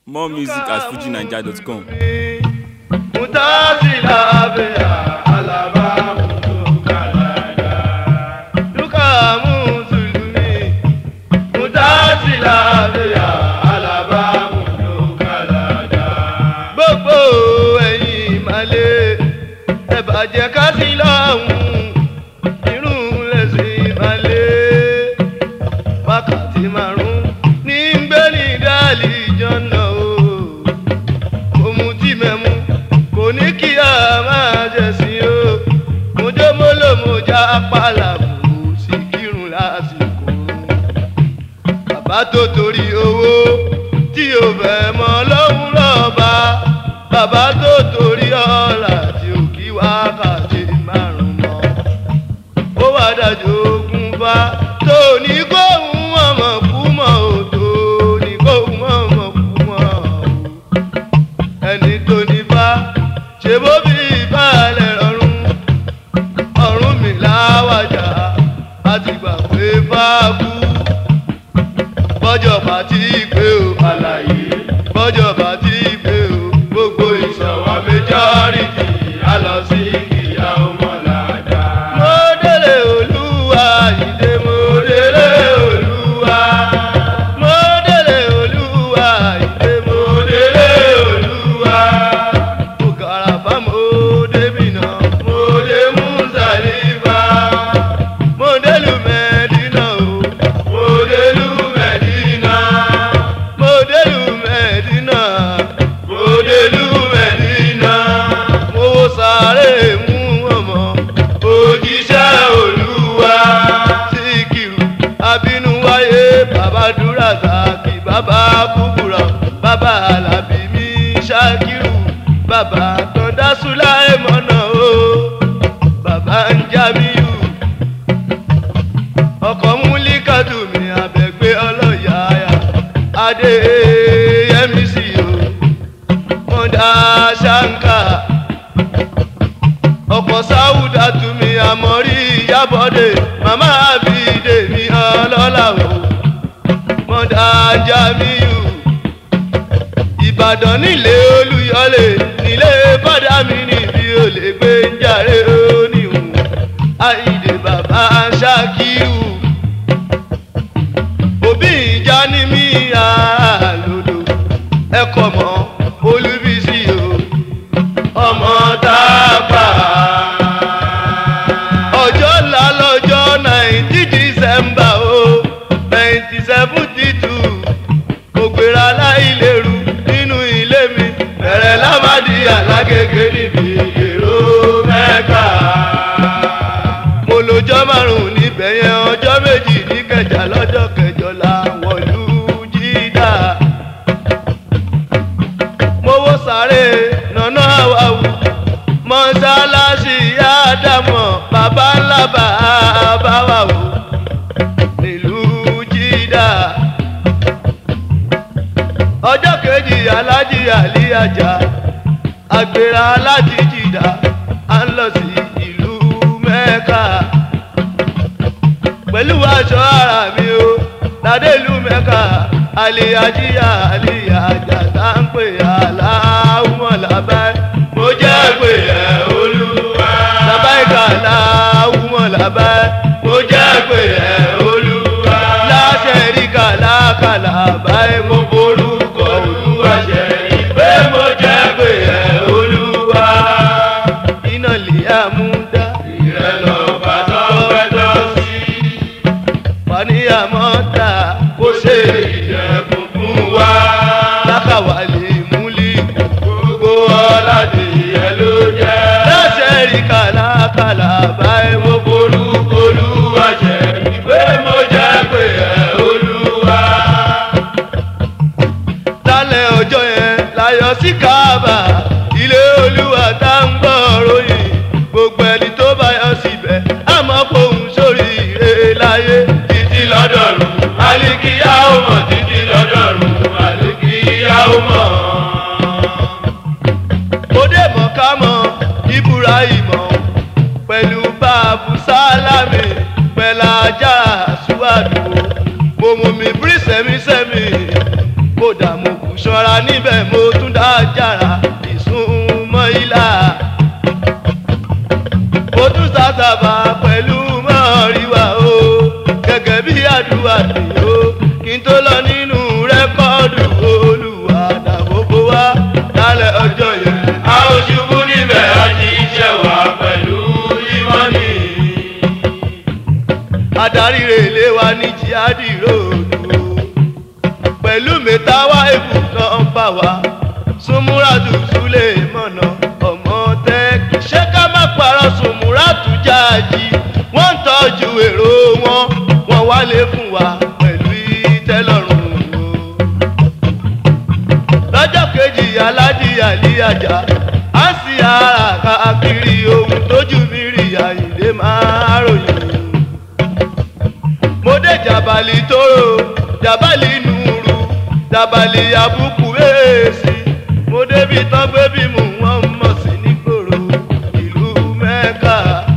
More music at fujinaija.com. Mutasila abia alaba mutukalada. Duka musulumi. Mutasila abia alaba mutukalada. Gbogbo ẹ̀yin ìmàlẹ̀ ẹ bàjẹ́ ká sí lọ́hùn. Irun lẹ̀sìn ìmàlẹ̀ wákàtí márùn-ún ní gbẹ́ni dálì jọ́nà o òun tí mẹ́mu kò ní kí a máa jẹ̀sìn o mo jó mo lò mo já pàlà mo sì kírun lásìkò bàbá tó torí owó tí o fẹ́ mọ lọ́hùn lọ́ba bàbá tó torí ọ̀la tí o kí wákàtí márùn mọ́ ó wá dájú ogun bá tó ní kóhun ọmọ kú mọ́ ò tó ní kóhun ọmọ kú mọ́ ò ẹni tó ní bá ṣe bó bí ìbálẹ̀ ọ̀run ọ̀run mi láwàjà láti gbà pé fáàkú bọ́jọ̀ bá ti pé o àlàyé bọ́jọ̀ bá ti pé o gbogbo ìṣọ̀wọ́ méjọ́rìtì á lọ sí ìyá ọmọ làdá. mo délé olúwa ìdè mo délé olúwa mo délé olúwa ìdè mo délé olúwa mo gàràfà mo débìnà mo dé mùsàlìfà mo délù mẹ́dínà o mo délù mẹ́dínà mo délù mẹ́dínà mo délù mẹ́dínà mo wo sáré mú ọmọ òjíṣẹ́ olúwa síkìrù abínú wáyé bàbá dúrà sàkì bàbá kúkúrọ̀ bàbá alábí mi ṣàkìrù bàbá tọ́ndá súláì mọ́nà o bàbá ń jábíyù ọkọ̀ múlíkàtù mi àbẹ̀gbé ọlọ́yàáyà adé yẹmí sí o mọ̀dá ṣáńkà ọkọ̀ sáwùdà tù mí àmọ́rí ìyábọ̀dé màmá àbídé mi ọlọ́lá o mọ̀dá jamiu ìbàdàn nílé olúyọlé nílé bàdá mi níbi olè gbé ń jàre oníhùn àìdè bàbá ṣákíù òbí ìjà ní mí àlòdò ẹkọ mọ olúbísí o ọmọ tápà ọjọ́ ńlá lọ́jọ́ náìtí dísẹ́mbà o náìtí sẹ́fúntì tù ògbèrè aláìlérú nínú ilé mi bẹ̀rẹ̀ lámàdí alágége níbi èrò mẹ́ka mo lọ́jọ́ márùn-ún níbẹ̀ yẹn ọjọ́ méjì ní kẹjà lọ́jọ́ kẹjọ làwọn ìlú jídà mowó sáré nànà àwàwù mọ́sálásí àdàmọ̀ bàbá ńlá bàbá wà wò nílùú jídà ọjọ́ kejì alájí àlíyàjà àgbèrè alájí jìdá à ń lọ sí ìlú mẹ́ka pẹ̀lú aṣọ ara mi o ládé ìlú mẹ́ka àlíyàjíyà àlíyàjà tá ń pè aláwọ̀ làbáyé mo jẹ́ pé ẹ̀ olúwa làbáyé aláwọ̀ làbáyé mo jẹ́ pé ẹ̀ olúwa láṣẹ rí kàlákàlà báyé mo borúkọ olúwa ṣe ìpè mo jẹ́ pé ẹ̀ olúwa iná lè àmúdá ìrẹ́lọ́ bàtọ́ pẹ́tọ́ sí faniyamọ́ta kó ṣe ìjẹ̀kùn fún wa. lákàwálé múlí gbogbo ọ̀làdé yẹn ló jẹ́. lọ́sẹ̀ rí kàlákàlà báyìí mo forúkọ olúwa jẹ́ ìwé mo jẹ́ pé ẹ̀ olúwa. lálẹ́ ọjọ́ yẹn láyọ̀ sí káàbà ilé olúwa tá ń gbọ́ ròyìn gbogbo ẹni tó bá yọ síbẹ̀ àmọ́ fòun sórí ire láyé títí lọ́dọ̀ọ̀rùn àlìkíyà ó mọ̀ títí lọ́dọ̀ọ̀rùn àlìkíyà ó mọ̀. ó dé mọ̀ ká mọ̀ ibrahim pẹ̀lú báàbù sálámì pẹ̀lú ajá àṣùwàdù mo mú mi bírí sẹ́mísẹ́mí kódà mo kù ṣọ́ra níbẹ̀ mo tún dá jàrá ìsúnmọ́ ilá. mo tún sàṣàbà pẹ̀lú mọ́ọ̀ríwá o gẹ́gẹ́ bí àdúrà mi o kí n tó lọ nínú rẹ́kọ́ọ̀dù olùwà dàbòbò wá lálẹ́ ọjọ́ yẹn. a ò ṣubú níbẹ̀ a ti ṣẹ̀ wá pẹ̀lú ìmọ̀ni. adarí rèlé wa ní jihadi ròdù pẹ̀lú mẹ́tàwá ibùdó bá wa súnmúràtù súlẹ̀ mọ̀nà ọmọ tẹ́kì ṣé ká má parọ́ súnmúràtù jáàjì wọ́n ń tọ́jú èrò wọn wọ́n wálé fún wa pẹ̀lú ìtẹ́lọ́rùn o lọ́jọ́ kejì aládì àlíyàjà á sì ara káàkiri ohun tójú mi rí àyìnlé máa ròyìn mo dé jàbálì tóró jàbálì nùrù jàbálì àbùkù èèsì mo débi tán gbé bí mò ń wọ́n mọ̀ sí nígboro ìlú mẹ́ka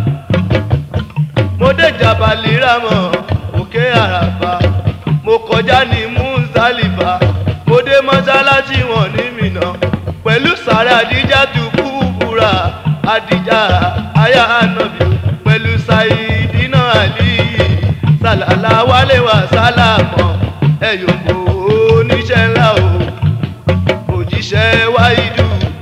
mo dé jàbálì rámọ̀ òkè àràbà mo kọjá ní mùsàlìfà mo dé mọ́sálásí wọn ní mìnà pẹ̀lú sàrẹ́ àdíjà tó kú búra àdíjà aya ànàbì pẹ̀lú sàìdínà àlìyí sàlàlà wálé wà sálàmọ́ ẹ̀yọ̀kọ̀ oníṣẹ́ ńlá o òjíṣẹ́ wáìdù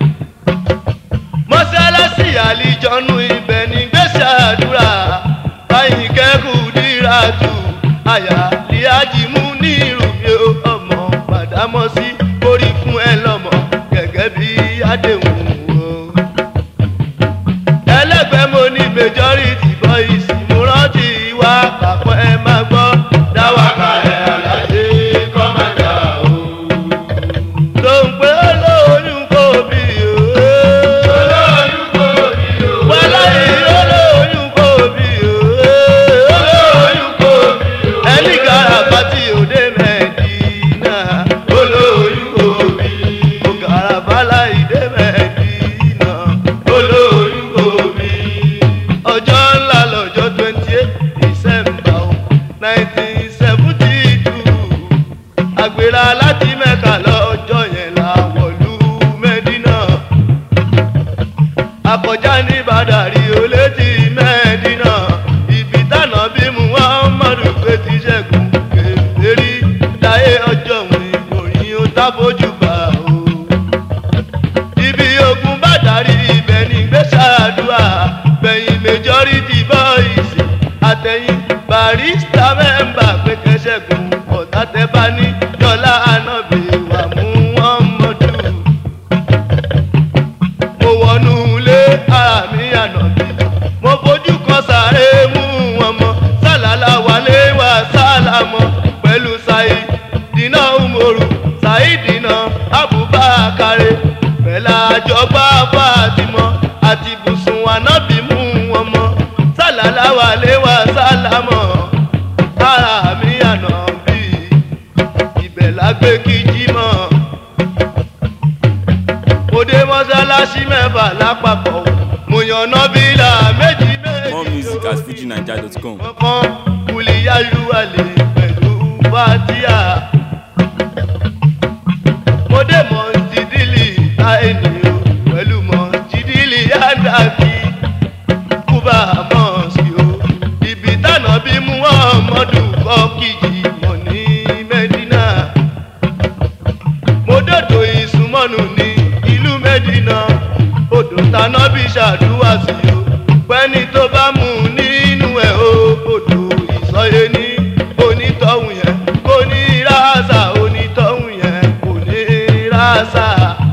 mọ́sálásí àlìjọ́nù ibẹ̀ ní gbèsè àdúrà báyìí kẹ́kù dírà tù àyà líájì mú ní ìrùmí ọmọ gbàdámọ́sí orí fún ẹ lọ́mọ gẹ́gẹ́ bí àdéhùn o. ẹlẹ́gbẹ́ mo ní majority boys mo rántí wá pàpọ̀ ẹ máa gbọ́ dáwàkà ẹ̀ àlàyé kọ́mọ̀dà o. tó ń pé olóyún kò bí o. olóyún kò ní o. wàhálà yìí olóyún kò bí o. olóyún kò bí o. ẹnì garaba tí òde mẹ́ẹ̀dínà olóyún kò bí o. garabala ìdè mẹ́ẹ̀dínà olóyún kò bí. ọjọ́ ńlá lọ́jọ́ twenty eight december nineteen seventy two àgbèrè láti mẹ́ka lọ́jọ́ yẹn la wọ̀lú mẹ́dínà akọjá ní bàdàrí olétí mẹ́ẹ̀dínà ibi tànà bí muhammadu pé ti ṣẹ́gun kèfèrí láyé ọjọ́ òun ìròyìn ó tábójú bá o. ibi ogun bàdàrí ibẹ̀ ní gbèsàdúrà bẹ̀yìn majority boys àtẹ̀yìn barista mẹ́mbà pé kẹ́sẹ̀gùn ọ̀tá tẹ́ bá ní dọ́là ànábì wà muhammadu mo wọnú ilé ara mi ànàbí mo fojú kan sáré mú wọn mọ sálàlà wálé wá sálàmọ pẹ̀lú sáyé dínà umoru sáyé dínà abubakare pẹ̀lú àjọgbá fatimọ àti bùsùn ànábì mú wọn mọ sálàlà wálé wá sálàmọ ara mi ànàbí ibẹ̀ lágbé kíjí mọ́ mo dé mọ́sálásí mẹ́fà lápapọ̀ mo yan nọ́bìlà méjì méjì. More music at fujinaija.com. kankan kùlìyàlú àlè pẹ̀lú fatia. mo dé mọ̀sídìlì táìní o pẹ̀lú mọ̀sídìlì yàdàkì kúbà mọ̀sí o. ibi tànà bí muhammadu kọ́ kìjì mọ̀ ní mẹ́dínà mo dòdò ìsúnmọ́nù ní ìlú mẹ́dínà odò taná bí ṣàdúrà sí o pẹ́ni tó bá mú nínú ẹ̀ o odò ìsọyé ní onítọ̀hún yẹn kò ní ráṣà onítọ̀hún yẹn kò ní ráṣà.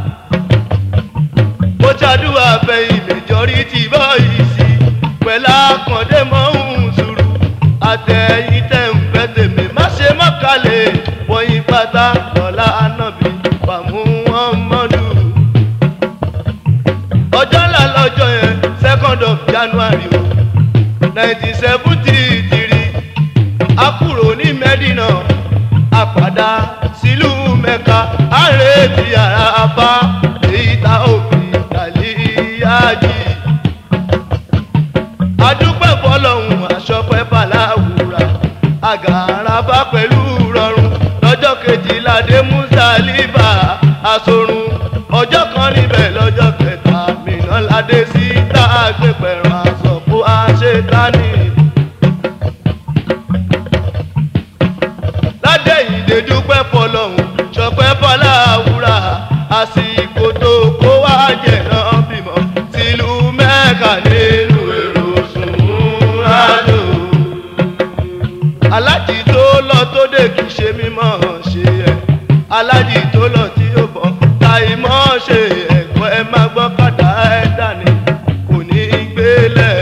mo ṣàdúrà fẹ̀yìn majority boys pẹ̀lú àkàndé mọ́hún sùúrù àtẹ̀yìn tẹ̀ ń fẹ́ tèmi má ṣe mọ́kàlẹ̀ wọ̀nyí pátá lọ́la ànábì pàmò wọn mọ́dù. ọjọ́ ńlá lọ́jọ́ yẹn second of january o nineteen seventy three a kúrò ní mẹ́dínà a padà sílùú mẹ́ka a retí ara bá èyí tá òfin dàlíyájì adúpẹ́ fọlọ́hún aṣọ́pẹ́ fàlàwùrà àgàràbá pẹ̀lú rọrùn lọ́jọ́ kejìlá dé mùsàlìbà àsorun ọjọ́ kan níbẹ̀ lọ́jọ́ kẹta mìíràn ládé sí tá a gbé pẹ̀rọ àsọ̀kò àṣetánì. ládé ìdè dúpẹ́ fọlọ́hún ṣọpẹ́ fọlá àwúrà àsìkò tó kó wá jẹ̀ náà bímọ tìlú mẹ́ka nínú èrò sùnmùràdù. alájì tó lọ tó dé kì í ṣe mímọ́ ṣe ẹ̀ alájì tó lọ tí ó bọ̀ táì mọ́ ṣe ẹ̀kọ́ ẹ má gbọ́ kàdá ẹ̀ dání kò ní í gbélẹ̀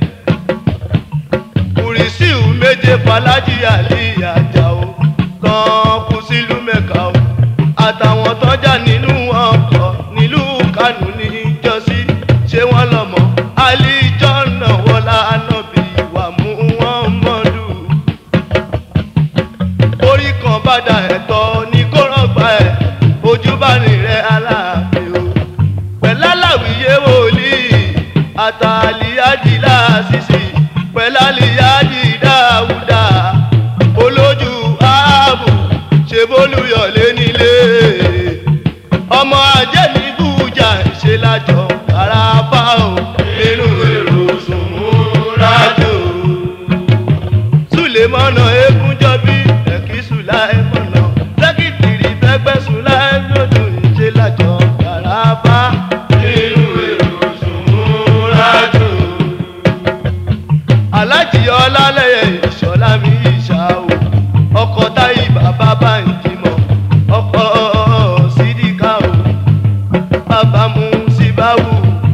kùrìsíù méje falájì àlì àjàó tán kú sílùú mẹ́ka o àtàwọn tọ́jà nínú ọkọ̀ nílùú kánú níjọ́sí ṣé wọ́n lọ́mọ àlìjọ́ náà wọlá ànábì wà mú wọn mọ́dù orí kan bá da ẹ̀tọ́ ní kó rọ̀gbà ẹ̀ ojú bá rìn rẹ̀ aláàfin o pẹ̀lú aláwìyé wòlíì àtàlíyájì láàṣìṣì pẹ̀lú àlíyájì dáúdà olójú ààbò ṣe bólúyọ̀lé nílé ọmọ ajé ní bújà ṣe lájọ àràbà o nínú èrò sùnmùrájò sulemana egunjọbi ẹkí sulaimana sẹkítìrì fẹgbẹ sulaimodun ṣe lájọ àràbà nínú èrò sùnmùrájò alájì ọlálẹyẹ ìṣọlá mi ìṣà o ọkọ táyì bàbá bá ń jìmọ ọkọ sídìkà o bàbá mu síbáwù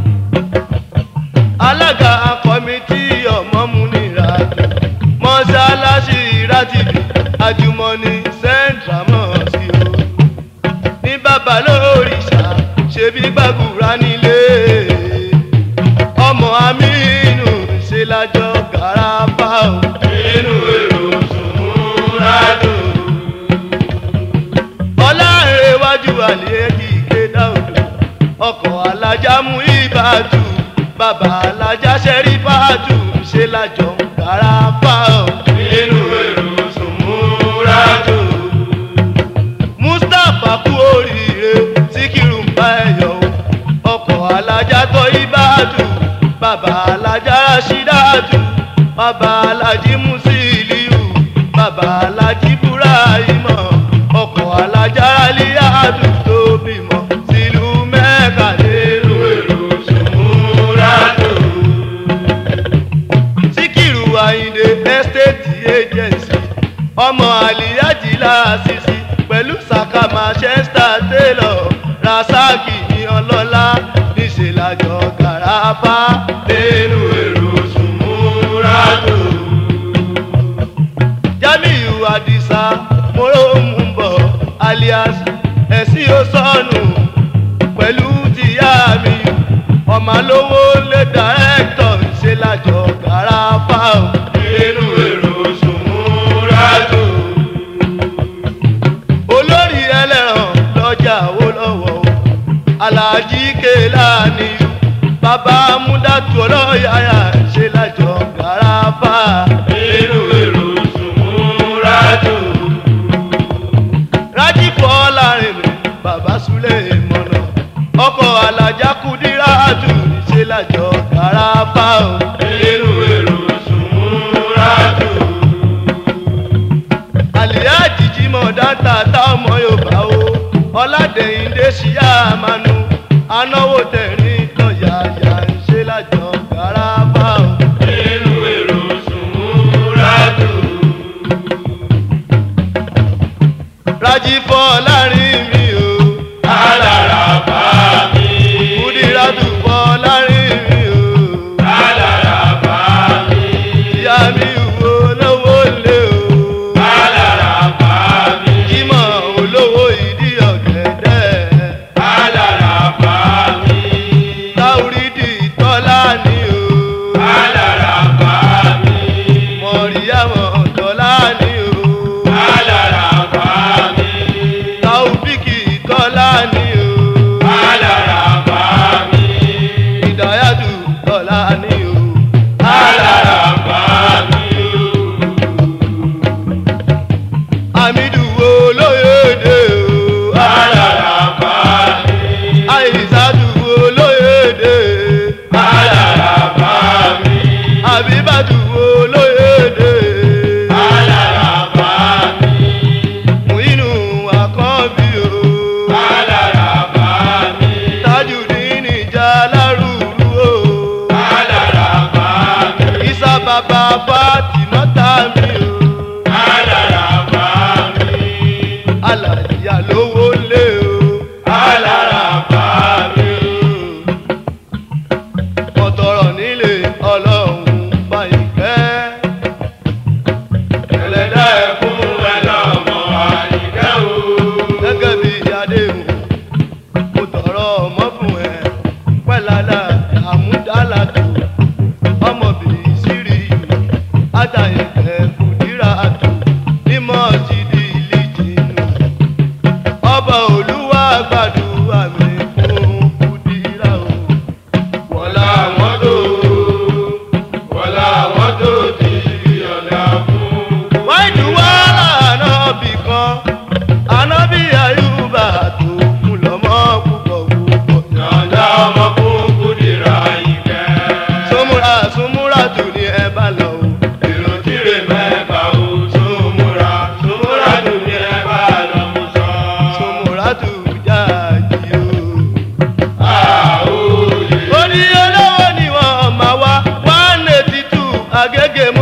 alága kọmitì ọmọmúnira mọ́ṣáláṣí rátìbì àjùmọ̀ní central mosque o ní bàbá lórìṣà ṣebí gbàgùrà nílé ọmọ amínú ṣe lájọ gàràfà o nínú èrò sùnmùràdù ọlárẹ̀wájú àlẹ́kì kéda odò ọkọ̀ alájà mú ìbàdù bàbá alájà ṣẹ́rífàdù ṣe lájọ gàràfà o nínú èrò sùnmùràdù mustapha kú oríire síkírù ń bá ẹyọ o ọkọ alájà tó ibàdù bàbá alájà rashidatu bàbá alájí musiliu bàbá alájí burahima ọkọ alájà aliadu tó bímọ sílùú mẹ́ka nínú èrò sùnmùràdù síkírù àyìndé estate agency ọmọ àlìyájì láàṣìṣì pẹ̀lú saka manchester taylor rasaki ní ọlọ́lá níṣẹ́ lájọ gàràfà nínú èrò sùnmùràdù. jamiu adisa moromumbọ alias ẹ̀sìn osọ́nù pẹ̀lú tìyá mi ọmọ lówó lé dàrẹ́tọ̀ ṣe lájọ gàràfà nínú èrò sùnmùràdù olórí ẹlẹ́ràn lọ́jà wo lọ́wọ́ o aláàjì kéèlàní bàbá múdàtú ọlọ́yàyà ṣe lájọ gàràfà nínú èrò sùnmùràdù rájìpọ̀ láàrin mi bàbá súlẹ̀ mọ̀nà ọkọ̀ alájà kùdíràtù ṣe lájọ gàràfà nínú èrò sùnmùràdù àlìyáàjì jímọ̀ dáńtà tá ọmọ yorùbá o ọ̀làdẹ̀yìndé ṣíyá àmànù anáwó tẹ̀rín tọ̀yàyà ń ṣe lájọ gàràfà o. nínú èrò sùnmùràdù. rájí fọ́ láàrin mi o. alára bá mi. kùdíràtù fọ́ láàrin mi o. alára bá mi. ìyá mi wo lówó lé o. alára bá mi. jímọ̀ olówó ìdí ọ̀gẹ̀dẹ̀. alára bá mi. bàbá Fátímọ́tà mi o. alára bá mi. Àlàyé lówó lé o. alára bá mi. Mo tọrọ nílé ọlọ́run báyìí kẹ́. ẹlẹ́dá ẹ̀kún ẹ lọ́mọ àyíká o. Gẹ́gẹ́ bí adéhùn, mo tọrọ ọmọ fún ẹ. Pẹ́ládà àmúdálàtò, ọmọbìnrin sírí, àtàyẹ̀kẹ́ fùdírà àtò, mímọ́ ti di ìlíjìnú. Ọba Olúwa gbàdúrà mi fún fùdírà o. wọ́lá àwọn tó wọ́lá àwọn tó ti fi ọ̀dà fún. wáìdù wá ànábì kan ànábì àyùbá tó fún lọ́mọ púpọ̀ púpọ̀. yọ̀ǹda ọmọ fún kúdìrá ìkẹ́. súnmúra súnmúra tù ní ẹ bá lọ o. èrò tìrẹ mẹ́fà ó súnmúra súnmúra tó ní ẹ bá lọ mú sọ. súnmúra tù jáàjì o. àwòyè orí olówó ni wọ́n máa wá one eighty two agége